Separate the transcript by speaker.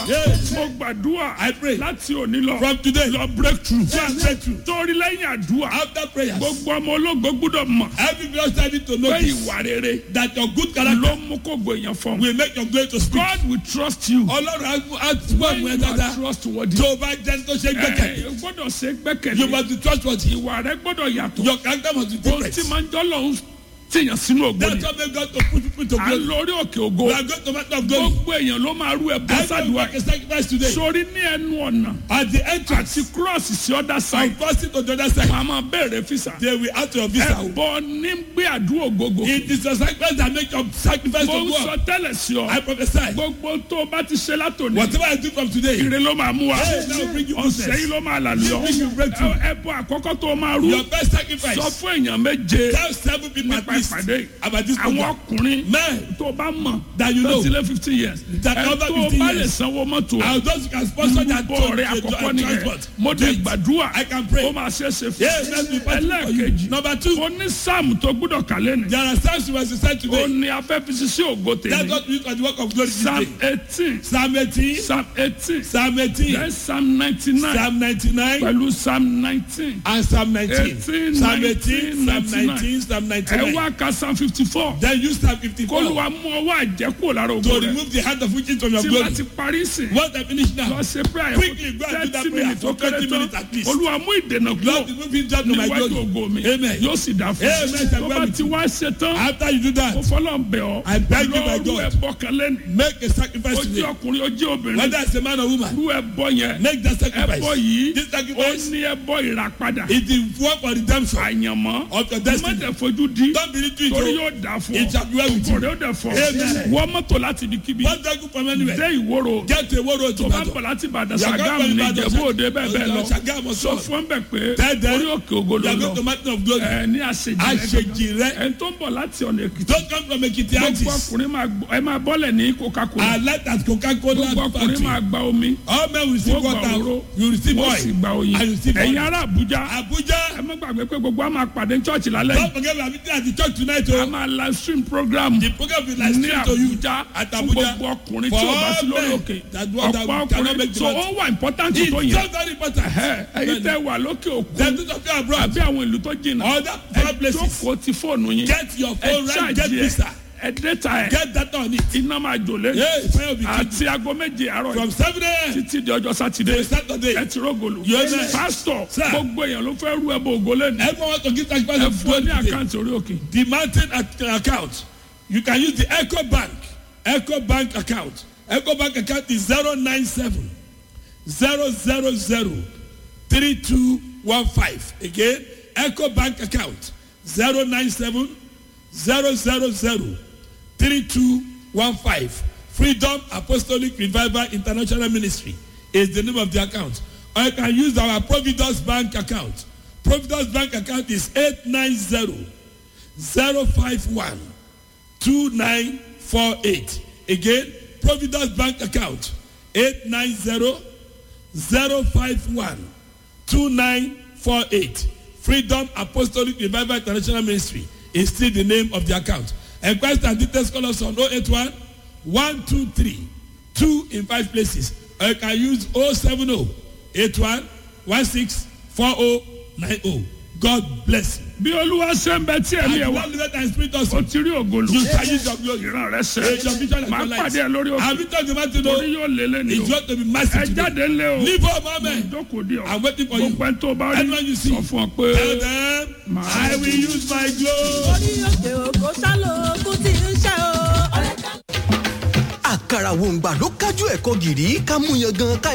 Speaker 1: Yes.
Speaker 2: mo gbàdúrà
Speaker 1: I pray.
Speaker 2: láti òní lọ
Speaker 1: From today.
Speaker 2: lọ breakthrough
Speaker 1: Go and breakthrough.
Speaker 2: torí lẹ́yìn àdúrà
Speaker 1: After prayers.
Speaker 2: gbogbo ọmọ ológo gbúdọ̀ mọ̀
Speaker 1: Every believer need to know
Speaker 2: pé
Speaker 1: this.
Speaker 2: ìwà rere
Speaker 1: That your good character
Speaker 2: ló mú kó gbèyàn fọ́n.
Speaker 1: will make your glory to speak.
Speaker 2: God will trust you
Speaker 1: Ọlọ́run á á túbọ̀
Speaker 2: when
Speaker 1: mú ẹ
Speaker 2: you are
Speaker 1: dáadáa.
Speaker 2: trustworthy.
Speaker 1: Tó o bá jẹ́ tó ṣe gbẹ́kẹ̀lé.
Speaker 2: ẹ gbọ́dọ̀ ṣe
Speaker 1: You
Speaker 2: gbẹ́kẹ̀lé
Speaker 1: must be trustworthy.
Speaker 2: ìwà rẹ gbọ́dọ̀ yàtọ̀
Speaker 1: Your character must be
Speaker 2: ohun tí
Speaker 1: different.
Speaker 2: máa ń jọ́ lọ́hún tìyàn sínú ògo
Speaker 1: That's
Speaker 2: ni
Speaker 1: what make God to put people to
Speaker 2: à ń
Speaker 1: glory.
Speaker 2: lórí òkè ògo
Speaker 1: We are going to matter of glory.
Speaker 2: gbogbo èèyàn ló máa rú ẹbọ
Speaker 1: Everyone
Speaker 2: sádùá
Speaker 1: make a sacrifice today.
Speaker 2: sórí ní ẹnu ọ̀nà
Speaker 1: At the entrance.
Speaker 2: àti cross sí ọ̀dà side
Speaker 1: From crossing to the other side.
Speaker 2: màá máa béèrè fisa
Speaker 1: They will ask your visa.
Speaker 2: ẹbọ ní gbé àdúrà ògógó
Speaker 1: It is a sacrifice that make your sacrifice
Speaker 2: mo
Speaker 1: to
Speaker 2: ń
Speaker 1: God.
Speaker 2: sọ tẹ́lẹ̀ sí ọ
Speaker 1: I prophesy.
Speaker 2: gbogbo tó o bá ti ṣe látòní
Speaker 1: Whatever I do from today.
Speaker 2: ire ló máa mú wa
Speaker 1: Yes, that will bring you
Speaker 2: ọ̀sẹ̀
Speaker 1: goodness.
Speaker 2: yìí ló máa là lọ
Speaker 1: bring you breakthrough.
Speaker 2: ẹbọ àkọ́kọ́ tó o máa rú
Speaker 1: Your best sacrifice.
Speaker 2: sọ fún èèyàn méje
Speaker 1: Tell seven people at
Speaker 2: nípa
Speaker 1: least
Speaker 2: ìpàdé
Speaker 1: about this
Speaker 2: àwọn
Speaker 1: program.
Speaker 2: ọkùnrin
Speaker 1: Men,
Speaker 2: tó o bá mọ̀
Speaker 1: That you know.
Speaker 2: láti lé fifty years
Speaker 1: That
Speaker 2: ẹ
Speaker 1: over
Speaker 2: tó o
Speaker 1: 50
Speaker 2: bá lè
Speaker 1: years.
Speaker 2: sanwó mọ́tò
Speaker 1: and those who can sponsor that
Speaker 2: bọ̀
Speaker 1: to-
Speaker 2: rẹ
Speaker 1: to- to-
Speaker 2: àkọ́kọ́ nìyẹn
Speaker 1: transport.
Speaker 2: mo dé gbàdúrà
Speaker 1: I can pray.
Speaker 2: ó máa ṣe é ṣe fún
Speaker 1: Yes, let's be possible for you.
Speaker 2: ẹlẹ́ẹ̀kejì
Speaker 1: Number two,
Speaker 2: ó ní sáàmù tó gbúdọ̀ kálẹ̀ ni
Speaker 1: there are times you must recite
Speaker 2: ó
Speaker 1: today.
Speaker 2: ní afẹ́fẹ́ sí ògo
Speaker 1: That's
Speaker 2: tèmi
Speaker 1: what we use for the work of glory
Speaker 2: psalm
Speaker 1: today.
Speaker 2: eighteen
Speaker 1: Psalm 18,
Speaker 2: psalm eighteen
Speaker 1: Psalm 18,
Speaker 2: then psalm ninety nine
Speaker 1: Psalm 99,
Speaker 2: pẹ̀lú psalm nineteen
Speaker 1: and Psalm 19.
Speaker 2: 18,
Speaker 1: Psalm
Speaker 2: 19,
Speaker 1: 18, Psalm
Speaker 2: 99.
Speaker 1: 19, Psalm
Speaker 2: ẹ
Speaker 1: 99.
Speaker 2: wá ka psalm fifty four
Speaker 1: Then use Psalm 54
Speaker 2: kólúwa mú ọwọ́ àjẹkù lára ògo
Speaker 1: to
Speaker 2: rẹ
Speaker 1: remove the hand of witches from your
Speaker 2: tí
Speaker 1: glory.
Speaker 2: wọ́n ti parí sí
Speaker 1: Once I finish
Speaker 2: lọ
Speaker 1: now,
Speaker 2: ṣe prayer
Speaker 1: Quickly, go and do that
Speaker 2: thirty
Speaker 1: prayer
Speaker 2: minutes
Speaker 1: for
Speaker 2: ó kéré
Speaker 1: 20 minutes
Speaker 2: tán
Speaker 1: at least.
Speaker 2: olúwa mú ìdènà kúrò
Speaker 1: Lord, remove himself from my
Speaker 2: níwájú
Speaker 1: glory.
Speaker 2: ògo mi
Speaker 1: Amen.
Speaker 2: yóò sì dá fún
Speaker 1: Amen.
Speaker 2: un tó bá ti wá ṣe tán
Speaker 1: After you do
Speaker 2: ó
Speaker 1: that,
Speaker 2: fọlọ́ ń bẹ̀ ọ́
Speaker 1: I beg you, my
Speaker 2: lọ́ọ́rù
Speaker 1: God.
Speaker 2: ẹ̀bọ kan lẹ́nu
Speaker 1: make a sacrifice
Speaker 2: ó jẹ́
Speaker 1: today.
Speaker 2: ọkùnrin ó jẹ́ obìnrin
Speaker 1: Whether it's a man or woman,
Speaker 2: rú ẹ̀bọ yẹn
Speaker 1: make that
Speaker 2: ẹ̀bọ
Speaker 1: sacrifice.
Speaker 2: yìí
Speaker 1: This
Speaker 2: ó
Speaker 1: sacrifice
Speaker 2: ní ẹ̀bọ ìràpadà
Speaker 1: is the work for redemption
Speaker 2: àyànmọ́
Speaker 1: of your destiny.
Speaker 2: mọ̀tẹ̀ fojú di
Speaker 1: Don't believe to
Speaker 2: torí
Speaker 1: it.
Speaker 2: yóò dà fún
Speaker 1: It shall be well with you.
Speaker 2: òkòrè ó dẹ̀ fọ́
Speaker 1: Amen.
Speaker 2: wọ́n mọ́tò láti ibikíbi
Speaker 1: What do you from anywhere?
Speaker 2: dé ìwóró
Speaker 1: Get to a world road to
Speaker 2: tó bá
Speaker 1: battle.
Speaker 2: bọ̀ láti ìbàdàn
Speaker 1: You are
Speaker 2: sàgámù
Speaker 1: going
Speaker 2: ní
Speaker 1: to Ibadan,
Speaker 2: ìjẹ̀bú òde bẹ́ẹ̀ bẹ́ẹ̀ lọ
Speaker 1: Sàgámù
Speaker 2: sọ
Speaker 1: sọ.
Speaker 2: fún bẹ́ẹ̀ pé
Speaker 1: Tell them
Speaker 2: orí òkè ògo
Speaker 1: You
Speaker 2: ló
Speaker 1: are
Speaker 2: lọ
Speaker 1: going to mountain of glory.
Speaker 2: ẹ ní àṣejì rẹ
Speaker 1: Àṣejì rẹ.
Speaker 2: ẹ tó ń bọ̀ láti ọ̀nà èkìtì
Speaker 1: Don't come from Ekiti
Speaker 2: gbogbo
Speaker 1: axis.
Speaker 2: ọkùnrin máa gbọ́- ẹ máa bọ́lẹ̀ ní coca-cola
Speaker 1: I like that Coca-Cola
Speaker 2: gbogbo ọkùnrin
Speaker 1: factory.
Speaker 2: máa gba omi
Speaker 1: All men will receive
Speaker 2: wọ́n gba
Speaker 1: water.
Speaker 2: òró
Speaker 1: You receive
Speaker 2: wọ́n sì
Speaker 1: oil.
Speaker 2: gba oyin
Speaker 1: And you receive
Speaker 2: ẹ̀yin
Speaker 1: oil.
Speaker 2: ará àbújá ẹ
Speaker 1: Abuja.
Speaker 2: má gbàgbé pé gbogbo a máa pàdé ní church lálẹ́ yìí
Speaker 1: Don't forget we are meeting at the church tonight.
Speaker 2: a
Speaker 1: Oh.
Speaker 2: máa live stream program
Speaker 1: The program will like
Speaker 2: ní
Speaker 1: stream to you.
Speaker 2: àbújá
Speaker 1: At
Speaker 2: fún
Speaker 1: Abuja.
Speaker 2: gbogbo ọkùnrin
Speaker 1: For
Speaker 2: tí o bá sí
Speaker 1: all
Speaker 2: lórí
Speaker 1: men
Speaker 2: òkè
Speaker 1: that want- that
Speaker 2: ọ̀pọ̀
Speaker 1: cannot make
Speaker 2: ọkùnrin
Speaker 1: the
Speaker 2: so
Speaker 1: matter.
Speaker 2: ó wà important
Speaker 1: It's
Speaker 2: tó
Speaker 1: so
Speaker 2: yẹn
Speaker 1: very important.
Speaker 2: ẹ ẹyin tẹ wà lókè òkun
Speaker 1: Then those of you abroad.
Speaker 2: àbí àwọn ìlú tó jìnnà
Speaker 1: Other far
Speaker 2: ẹ
Speaker 1: places.
Speaker 2: jókòó ti fóònù yín
Speaker 1: Get your
Speaker 2: ẹ
Speaker 1: phone right. Get
Speaker 2: ṣáàjì ẹ
Speaker 1: visa.
Speaker 2: ẹ dẹ́ta ẹ
Speaker 1: Get that on it.
Speaker 2: iná máa jò lé
Speaker 1: Hey, fire will be kept.
Speaker 2: àti aago méje àárọ̀ yìí
Speaker 1: From 7 a.m.
Speaker 2: títí di ọjọ́ sátidé
Speaker 1: to Saturday.
Speaker 2: ẹ ti rógòlù
Speaker 1: Yes, sir.
Speaker 2: pásítọ̀
Speaker 1: Sir.
Speaker 2: gbogbo èèyàn ló fẹ́ rú ẹbọ ògo lẹ́nu
Speaker 1: Everyone wants to give sacrifice
Speaker 2: ẹ
Speaker 1: of
Speaker 2: fún ọ
Speaker 1: God
Speaker 2: ní
Speaker 1: today.
Speaker 2: àkáǹtì orí òkè
Speaker 1: The mountain ac- account. You can use the Echo Bank. Echo Bank account. Echo Bank account is 097 000 3215. Again, Echo Bank account 097 000 3215. Freedom Apostolic Revival International Ministry is the name of the account. Or you can use our Providence Bank account. Providence Bank account is 890 051 2948. Again, Providence Bank account 890 051 2948. Freedom Apostolic Revival International Ministry is still the name of the account. Enquest and details call us on 081 123 2 in 5 places. Or you can use 070 81 16 4090. God bless you.
Speaker 2: bí olúwa ṣe ń bẹ tí
Speaker 1: And
Speaker 2: ẹ̀mí
Speaker 1: the
Speaker 2: ẹ̀ wá
Speaker 1: Lord let and spirit
Speaker 2: o
Speaker 1: also.
Speaker 2: ti rí ògolo
Speaker 1: You shall use your glory.
Speaker 2: ìran rẹ ṣẹ
Speaker 1: Age of vision and
Speaker 2: máa
Speaker 1: light.
Speaker 2: pàdé ẹ lórí òkè
Speaker 1: Have you talked about it?
Speaker 2: torí
Speaker 1: though?
Speaker 2: yóò lé lẹ́nu
Speaker 1: It's
Speaker 2: o
Speaker 1: going to be
Speaker 2: ẹ
Speaker 1: massive today.
Speaker 2: jáde ńlẹ̀ o
Speaker 1: Leave home, amen.
Speaker 2: ìjókòó di ọ
Speaker 1: I'm waiting for you.
Speaker 2: gbogbo ẹni tó bá rí
Speaker 1: Anyone you see.
Speaker 2: sọ fún ọ pé
Speaker 1: Tell them, I will use my glory.
Speaker 3: orí òkè òkò sálò kú tí ń ṣe o.
Speaker 4: àkàrà wòǹgbà ló kájú ẹ̀kọ́ gìrì ká mú yan gan ká